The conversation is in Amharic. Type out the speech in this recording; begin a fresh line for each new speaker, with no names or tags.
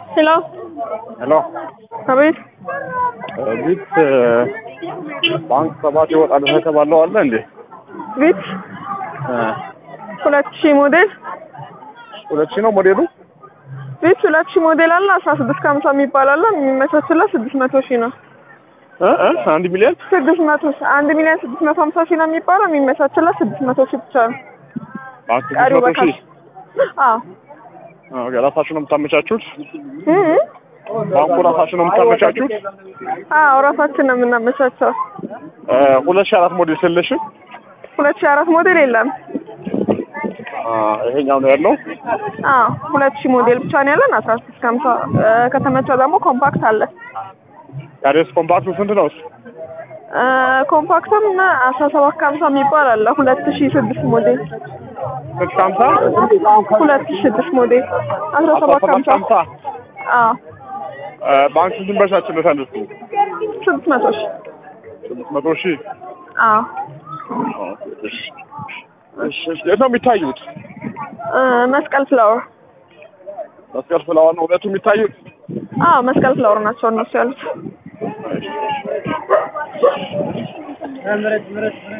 ሄሎ
ሄሎ
አቤት
ቤት ባንክ ሰባት ይወጣል ተባለው አለ እንዴ?
ቤት ሁለት ሺህ ሞዴል
ሁለት ሺህ ነው ሞዴሉ።
ቤት ሁለት ሺህ ሞዴል አለ አስራ ስድስት ከሀምሳ የሚባል አለ የሚመቻችለት ስድስት መቶ ሺህ ነው
እ እ አንድ ሚሊዮን
ስድስት መቶ ሺህ አንድ ሚሊዮን ስድስት መቶ ሀምሳ ሺህ ነው የሚባለው የሚመቻችለት ስድስት መቶ ሺህ ብቻ ነው
ባንክ
ቀሪው
ስድስት መቶ
በካሽ
ሺህ
አዎ
ኦኬ፣ ራሳችሁ ነው የምታመቻቹት?
እ እ
ባንኩ ራሳችሁ ነው የምታመቻቹት?
አዎ ራሳችን ነው የምናመቻቸው
እ ሁለት ሺህ አራት ሞዴል ስለሽም
ሁለት ሺህ አራት ሞዴል የለም
ይሄኛው ነው ያለው።
አዎ ሁለት ሺህ ሞዴል ብቻ ነው ያለን አስራ ስድስት ከሀምሳ እ ከተመቸው ደግሞ ኮምፓክት አለ
ያሬስ ኮምፓክቱ ስንት ነው?
እ ኮምፓክትም አስራ ሰባት ከሀምሳ የሚባል አለ ሁለት ሺህ ስድስት ሞዴል
ስንት ከሀምሳ
ሁለት ሺህ ስድስት ሞዴል አስራ
አስራ
ሰባት
ሰባት
ከሀምሳ
ከሀምሳ
አዎ
እ ባንክ ስንት ይመቻችለታል? እሱ
ስድስት መቶ ሺህ
ስድስት መቶ ሺህ
አዎ
እሺ፣ እሺ፣ እሺ። የት ነው የሚታዩት?
እ መስቀል ፍላወር
መስቀል ፍላዋር ነው ሁለቱ የሚታዩት?
አዎ መስቀል ፍላወር ናቸው እነሱ ያሉት